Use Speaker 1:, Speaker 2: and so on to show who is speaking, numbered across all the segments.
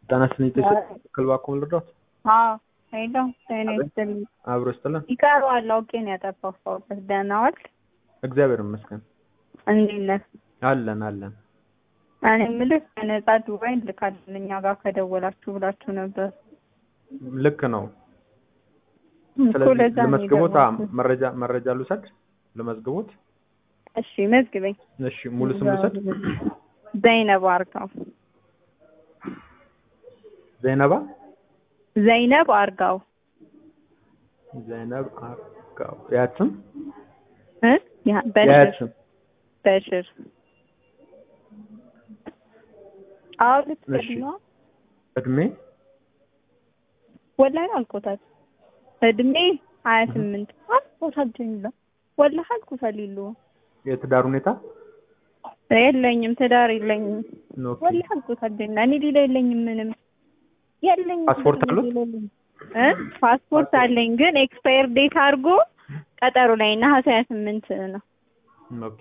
Speaker 1: ጤና ይስጥልኝ ትክክል እባክዎ ልርዳዎት?
Speaker 2: አዎ ሄሎ ጤና ይስጥልኝ።
Speaker 1: አብሮ ይስጥልን።
Speaker 2: ይቀረዋል አውቄ ነው ያጠፋፋሁበት። ደህና ዋልክ?
Speaker 1: እግዚአብሔር ይመስገን
Speaker 2: እንዴት ነህ?
Speaker 1: አለን አለን።
Speaker 2: እኔ የምልህ በነፃ ዱባይ እንልካለን እኛ ጋር ከደወላችሁ ብላችሁ ነበር
Speaker 1: ልክ ነው።
Speaker 2: እኮ
Speaker 1: ስለዚህ
Speaker 2: ለዛ ነው
Speaker 1: ለመዝግቦት አ-
Speaker 2: የደወልኩት።
Speaker 1: መረጃ መረጃ ልውሰድ ለመዝግቦት።
Speaker 2: እሺ መዝግበኝ።
Speaker 1: እሺ ሙሉ ስም ልውሰድ።
Speaker 2: ዘይነብ አርጋው።
Speaker 1: ዘይነባ
Speaker 2: ዘይነብ አርጋው
Speaker 1: ዘይነብ አርጋው የአያት ስም
Speaker 2: እ ያ
Speaker 1: የአያት
Speaker 2: በሽር
Speaker 1: ስም
Speaker 2: በሽር አዎ
Speaker 1: እሺ።
Speaker 2: ልትገድ ነው
Speaker 1: እድሜ
Speaker 2: ወላሂ አልኮታል እድሜ ሀያ ስምንት አልኮታል ጀሚላ ወላሂ አልኮታል ይሉ
Speaker 1: የትዳር ሁኔታ
Speaker 2: የለኝም ትዳር የለኝም
Speaker 1: ኦኬ።
Speaker 2: ወላሂ አልኮታል ጀሚላ እኔ ሌላ የለኝም ምንም የለኝም
Speaker 1: ፓስፖርት
Speaker 2: ምንም
Speaker 1: አሉት?
Speaker 2: ሌላ የለኝም። እ ፓስፖርት አለኝ ግን ኤክስፓየር ዴት አድርጎ ቀጠሮ ላይ ነሐሴ ሀያ ስምንት ነው
Speaker 1: ኦኬ።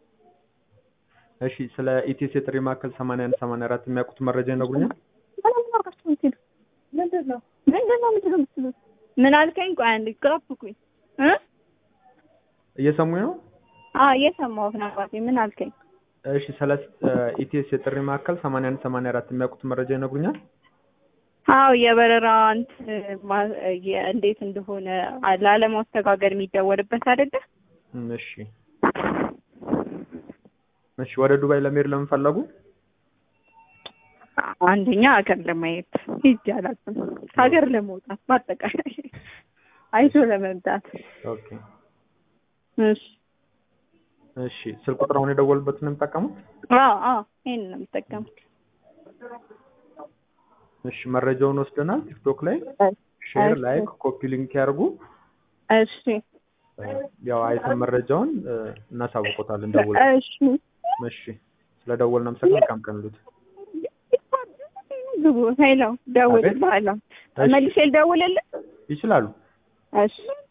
Speaker 1: እሺ ስለ ኢቲኤስ የጥሪ ማዕከል 81 84 የሚያውቁት መረጃ ይነግሩኛል?
Speaker 2: ምንም አርጋችሁ የምትሄዱ ምንድን ነው ምንድን ነው ምንድን ነው የምትሉት? ምን አልከኝ? ቆይ አንዴ ጋብኩኝ እ
Speaker 1: እየሰሙኝ ነው?
Speaker 2: አዎ እየሰማሁህ ነው አባቴ። ምን አልከኝ?
Speaker 1: እሺ ስለ ኢቲኤስ የጥሪ ማዕከል 81 84 የሚያውቁት መረጃ ይነግሩኛል?
Speaker 2: አዎ የበረራ እንትን ማ- የ- እንዴት እንደሆነ ላለማስተጋገድ የሚደወልበት አይደለ?
Speaker 1: እም፣ እሺ እሺ ወደ ዱባይ ለመሄድ ለምን ፈለጉ?
Speaker 2: አንደኛ ሀገር ለማየት ሂጅ አላውቅም። ሀገር ለመውጣት በአጠቃላይ አይቶ ለመምጣት።
Speaker 1: ኦኬ
Speaker 2: እሺ
Speaker 1: እሺ ስልክ ቁጥር አሁን የደወሉበትን ነው የሚጠቀሙት?
Speaker 2: አዎ አዎ ይሄን ነው የምጠቀመው።
Speaker 1: እሺ መረጃውን ወስደናል። ቲክቶክ ላይ ሼር፣
Speaker 2: እሺ።
Speaker 1: ላይክ፣ ኮፒ ሊንክ ያርጉ።
Speaker 2: እሺ
Speaker 1: ያው አይተን መረጃውን እ፣ እናሳውቆታለን ደውል።
Speaker 2: እሺ
Speaker 1: እሺ ስለደወልን አመሰግናለሁ። መልካም ቀን ይሉት።
Speaker 2: ግቡ ሄሎ ደውልልሃለሁ።
Speaker 1: እሺ።
Speaker 2: መልሼ ልደውልልህ?
Speaker 1: ይችላሉ።
Speaker 2: እሺ